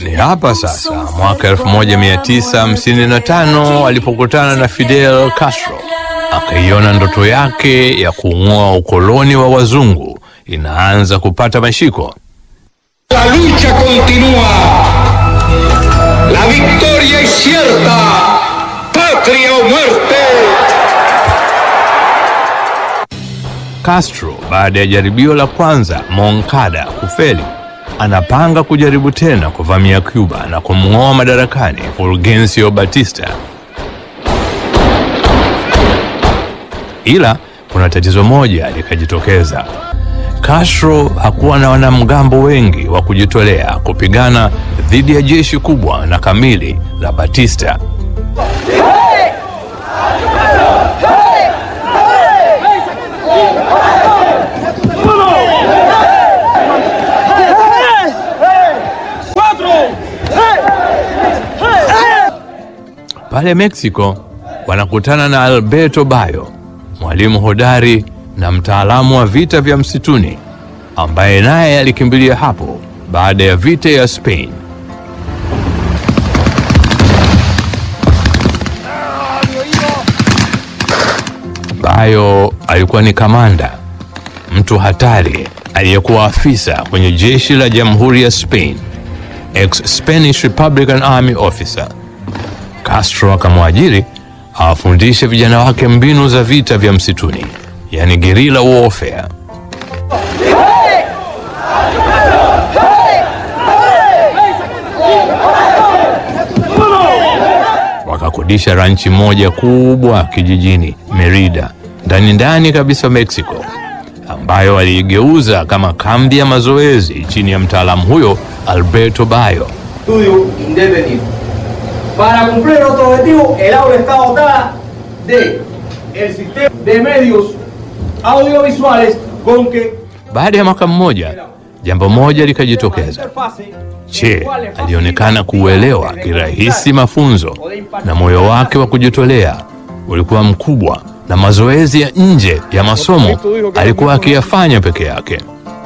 Ni hapa sasa mwaka 1955 alipokutana na Fidel Castro, akaiona ndoto yake ya kuung'oa ukoloni wa wazungu inaanza kupata mashiko. La lucha continúa. La victoria es cierta. Patria o muerte. Castro baada ya jaribio la kwanza Moncada kufeli, anapanga kujaribu tena kuvamia Cuba na kumng'oa madarakani Fulgencio Batista. Ila kuna tatizo moja likajitokeza. Castro hakuwa na wanamgambo wengi wa kujitolea kupigana dhidi ya jeshi kubwa na kamili la Batista. Pale Mexico wanakutana na Alberto Bayo, mwalimu hodari na mtaalamu wa vita vya msituni ambaye naye alikimbilia hapo baada ya vita ya Spain. Bayo alikuwa ni kamanda, mtu hatari aliyekuwa afisa kwenye jeshi la Jamhuri ya Spain, ex-Spanish Republican Army officer. Castro akamwajiri awafundishe vijana wake mbinu za vita vya msituni, yani guerrilla warfare. Wakakodisha ranchi moja kubwa kijijini Merida, ndani ndani kabisa Mexico, ambayo waliigeuza kama kambi ya mazoezi chini ya mtaalamu huyo Alberto Bayo. estudio independiente. Para cumplir nuestro objetivo, el aula está dotada de el sistema de medios audiovisuales con que Baada ya mwaka mmoja, jambo moja likajitokeza. interfase Che alionekana kuuelewa kirahisi mafunzo na moyo wake wa kujitolea ulikuwa mkubwa, na mazoezi ya nje ya masomo alikuwa akiyafanya peke yake.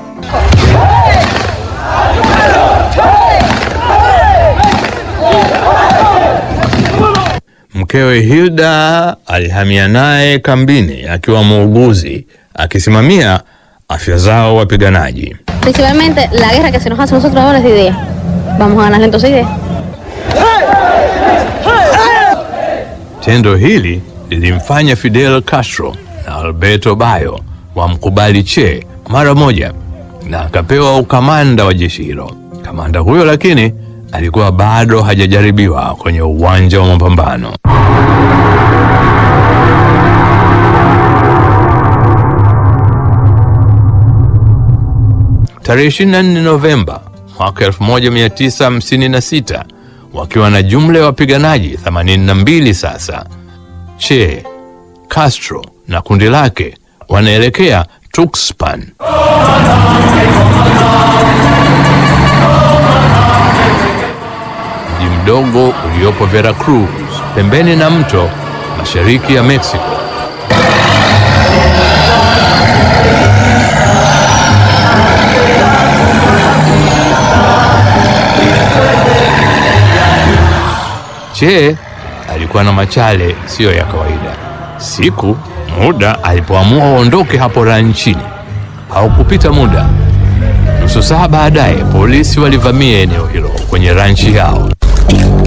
Mkewe Hilda alihamia naye kambini akiwa muuguzi akisimamia afya zao wapiganaji. Principalmente la guerra que se nos hace a nosotros ahora es de idea. Vamos a ganarle entonces idea. Tendo hili lilimfanya Fidel Castro na Alberto Bayo wamkubali Che mara moja na akapewa ukamanda wa jeshi hilo. Kamanda huyo lakini alikuwa bado hajajaribiwa kwenye uwanja wa mapambano. Tarehe 24 Novemba mwaka 1956 wakiwa na jumla ya wapiganaji 82 sasa, Che, Castro na kundi lake wanaelekea Tuxpan. Mji mdogo uliopo Veracruz, pembeni na mto mashariki ya Mexico. Che alikuwa na machale siyo ya kawaida. Siku muda alipoamua waondoke hapo ranchini, haukupita muda, nusu saa baadaye polisi walivamia eneo hilo kwenye ranchi yao.